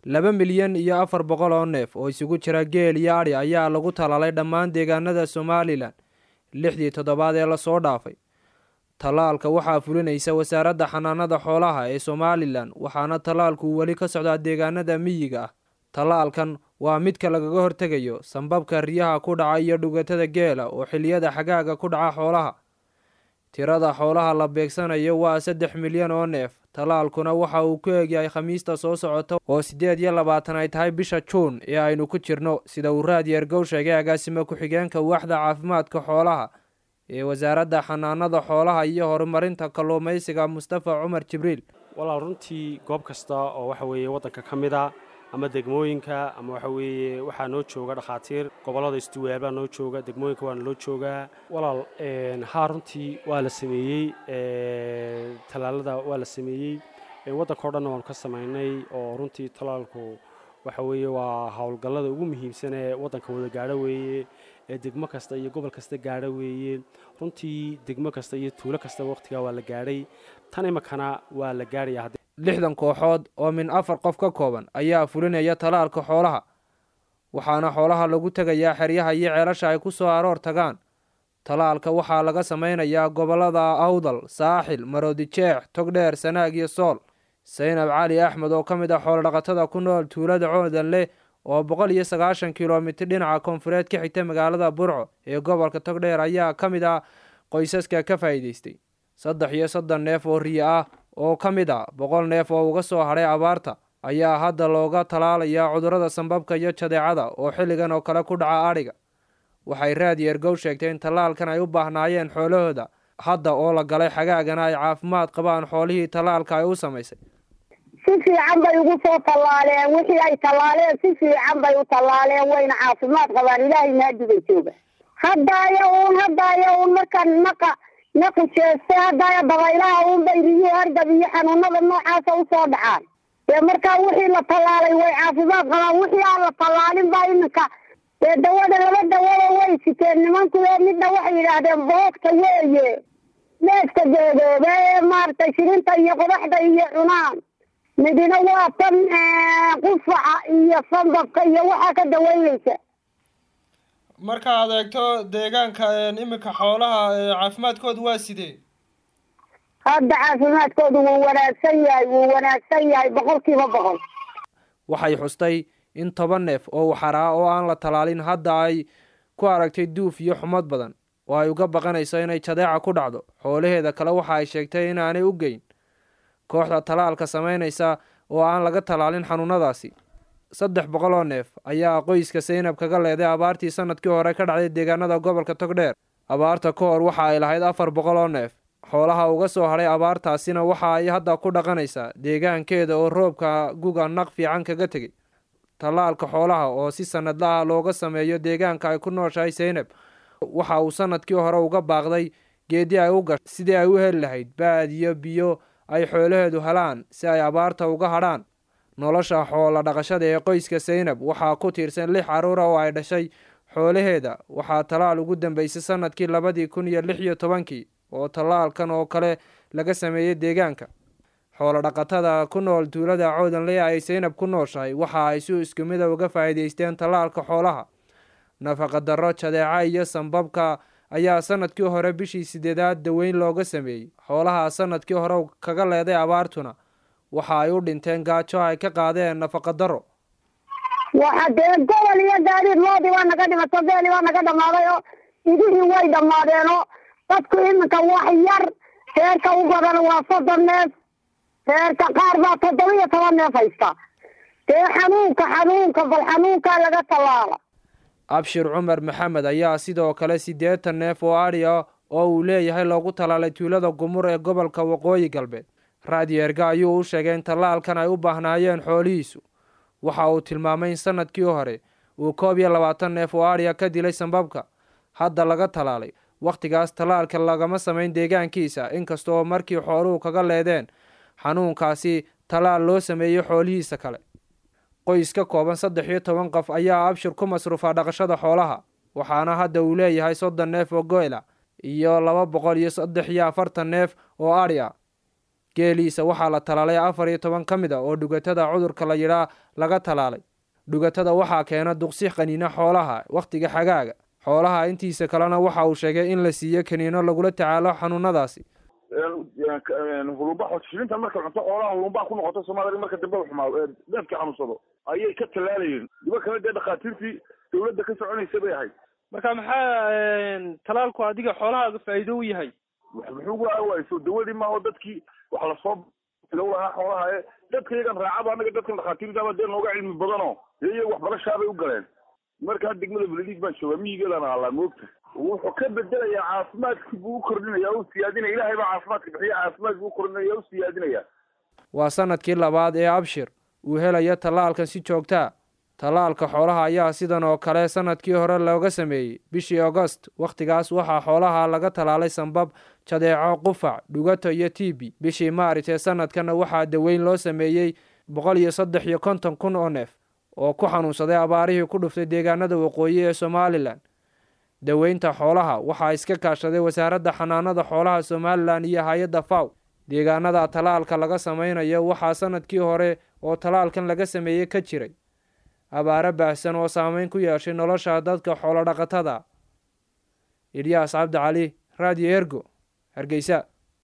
laba milyan iyo afar boqol oo neef oo isugu jira geel iyo adhi ayaa lagu talaalay dhammaan deegaanada somalilan lixdii toddobaad ee lasoo dhaafay tallaalka waxaa fulinaysa wasaaradda xanaanada xoolaha ee somalilan waxaana tallaalku weli ka socdaa deegaanada miyiga ah tallaalkan waa midka lagaga hortegayo sambabka riyaha ku dhaca iyo dhugatada geela oo xiliyada xagaaga ku dhaca xoolaha tirada xoolaha la beegsanayo waa saddex milyan oo neef tallaalkuna waxa uu ku eegyahay khamiista soo socota oo siddeed iyo labaatan ay tahay bisha juun ee aynu ku jirno sida uu raadyeergow sheegay agaasimo ku-xigeenka waaxda caafimaadka xoolaha ee wasaaradda xanaanada xoolaha iyo horumarinta kalluumaysiga mustafa cumar jibriil walaal runtii goob kasta oo waxa weeye waddanka ka mid a ama degmooyinka ama waxa weeye waxaa noo jooga dhakhaatiir gobollada istuwaal baa noo jooga degmooyinka waana loo joogaa walaal haa runtii waa la sameeyey tallaalada waa la sameeyey waddanka o dhanna waanu ka samaynay oo runtii tallaalku waxa weeye waa howlgallada ugu muhiimsan ee waddanka wada gaadho weeye ee degmo kasta iyo gobol kasta gaadho weeye runtii degmo kasta iyo tuulo kasta wakhtigaa waa la gaadhay tan imakana waa la gaadhaya lixdan kooxood oo min afar qof ka kooban ayaa fulinaya tallaalka xoolaha waxaana xoolaha lagu tegayaa xeryaha iyo ceelasha ay ku soo aroor tagaan tallaalka waxaa laga samaynayaa gobollada awdal saaxil maroodijeex togdheer sanaag iyo sool saynab cali axmed oo ka mid ah xoolodhaqatada ku nool tuulada coodanleh oo boqol iyo sagaashan kilomitir dhinaca koonfureed ka xigta magaalada burco ee gobolka togdheer ayaa ka mid ah qoysaska ka faa'iidaystay saddex iyo soddon neef oo riyo ah oo ka mid a boqol neef oo uga soo hadhay abaarta ayaa hadda looga tallaalayaa cudurrada sambabka iyo jadeecada oo xilligan oo kale ku dhaca adhiga waxay raadyeergow sheegtay in tallaalkan ay u baahnaayeen xoolahooda hadda oo la galay xagaagana ay caafimaad qabaan xoolihii tallaalka ay u samaysay si fiican bay ugu soo tallaaleen wixii ay tallaaleen si fiican bay u tallaaleen wayna caafimaad qabaan ilaahay maadibay jooga haddaaya uun haddaaya uun marka naqa naqi jeeste haddaaya dabaylaha uun bay riyo hargab iyo xanuunada noocaasa usoo dhacaan dee markaa wixii la tallaalay way caafimaad qabaan wixii aan la tallaalin baa iminka dee dawada laba dawada way siteen nimanku ee midna waxay yidhaahdeen boogta weeye neefka geedooba ee maaragtay shirinta iyo qodaxda iyo cunaan midina waa tan qufaca iyo sambabka iyo waxaa ka daweynaysa markaad eegto deegaanka iminka xoolaha caafimaadkoodu waa sidee hadda caafimaadkoodu wuu wanaagsan yahay wuu wanaagsan yahay boqolkiiba boqol waxay xustay in toban neef oo waxaraa oo aan la tallaalin hadda ay ku aragtay duuf iyo xumad badan oo ay uga baqanayso inay jadeeca ku dhacdo xoolaheeda kale waxa ay sheegtay inaanay u geyn kooxda tallaalka samaynaysa oo aan laga tallaalin xanuunadaasi saddex boqol oo neef ayaa qoyska saynab kaga leeday abaartii sanadkii hore ka dhacday deegaanada gobolka togdheer abaarta ka hor waxa ay lahayd afar boqol oo neef xoolaha uga soo hadhay abaartaasina waxa ay hadda ku dhaqanaysaa deegaankeeda oo roobka guga naq fiican kaga tegey tallaalka xoolaha oo si sanadla ah looga sameeyo deegaanka ay ku nooshahay saynab waxa uu sanadkii hore uga baaqday geedii ay u gashay sidii ay u heli lahayd baadiyo biyo ay xoolaheedu helaan si ay abaarta uga hadhaan nolosha xoola dhaqashada ee qoyska saynab waxaa ku tiirsan lix carruura oo ay dhashay xoolaheeda waxaa tallaal ugu dambeysay sanadkii labadii kun iyo lix iyo tobankii oo tallaalkan oo kale laga sameeyey deegaanka xoolo dhaqatada ku nool tuulada coodanle ay saynab ku nooshahay waxa ay si isku mida uga faa'iidaysteen tallaalka xoolaha nafaqa darro jadeeca iyo sambabka ayaa sanadkii hore bishii sideedaad daweyn looga sameeyey xoolaha sanadkii hore kaga leeday abaartuna waxa ay u dhinteen gaajo ay ka qaadeen nafaqa darro waxa dee gobol iyo gaadiid loodii baa naga dhimato beeli baa naga dhammaaday oo idihii way dhammaadeenoo dadku iminka wax yar reerka u badan waa soddon neef reerka qaar baa toddoba iyo toban neef haysta dee xanuunka xanuunka bal xanuunkaa laga tallaala abshir cumar maxamed ayaa sidoo kale siddeetan neef oo adhi ah oo uu leeyahay loogu tallaalay tuulada gumur ee gobolka waqooyi galbeed raadyeerga ayuu u sheegay in tallaalkan ay u baahnaayeen xoolihiisu waxa uu tilmaamay in sanadkii hore uu koob iyo labaatan neef oo adhiya ka dilay sambabka hadda laga tallaalay wakhtigaas tallaalka lagama samayn deegaankiisa inkasta oo markii xooluhu kaga leedeen xanuunkaasi tallaal loo sameeyey xoolihiisa kale qoys ka kooban saddex iyo toban qof ayaa abshir ku masruufa dhaqashada xoolaha waxaana hadda uu leeyahay soddon neef oo goyla iyo laba boqol iyo saddex iyo afartan neef oo adhi ah geeliisa waxaa la talaalay afar iyo toban ka mid a oo dhugatada cudurka la yidhaa laga talaalay dhugatada waxaa keena duqsi qaniina xoolaha wakhtiga xagaaga xoolaha intiisa kalena waxa uu sheegay in la siiyo kaniino lagula tacaalo xanuunadaasi hulumba shilinta marka cunto xoolaha hulumbaha ku noqoto soomaalia marka dambe xumaa neefkii xanuunsado ayay ka tallaalayeen diba kale dee dhakhaatiirtii dawladda ka soconaysa bay ahayd marka maxaa talaalku adiga xoolahaaga faa'iido u yahay muxuu waayso dawadii maaho dadkii wax lasoo lahaa xoolaha ee dadka iyagan raacaba anaga dadkan dhakhaatiirtaba dee nooga cilmi badano dee iyaga waxbarashaabay u galeen markaa degmada beledid baan joogaa miyigeelana allaa moogta wuxuu ka bedelayaa caafimaadkii buu u kordhinaya u siyaadinaya ilaahay baa caafimaadka bixiya caafimaad buu u kordhinaya u siyaadinaya waa sanadkii labaad ee abshir uu helayo tallaalkan si joogtaa tallaalka xoolaha ayaa sidan oo kale sanadkii hore looga sameeyey bishii agost wakhtigaas waxaa xoolaha laga tallaalay sambab jadeeco qufac dhugato iyo tibi bishii maaris ee sanadkana waxaa daweyn loo sameeyey boqol iyo saddex iyo konton kun oo neef oo ku xanuunsaday abaarihii ku dhuftay deegaanada waqooyi ee somalilan daweynta xoolaha waxaa iska kaashaday wasaaradda xanaanada xoolaha somalilan iyo hay-adda faw deegaanada tallaalka laga sameynayo waxaa sanadkii hore oo tallaalkan laga sameeyey ka jiray abaaro baahsan oo saameyn ku yeeshay nolosha dadka xoolo dhaqatada ilyaas cabdi cali radio ergo hargeysa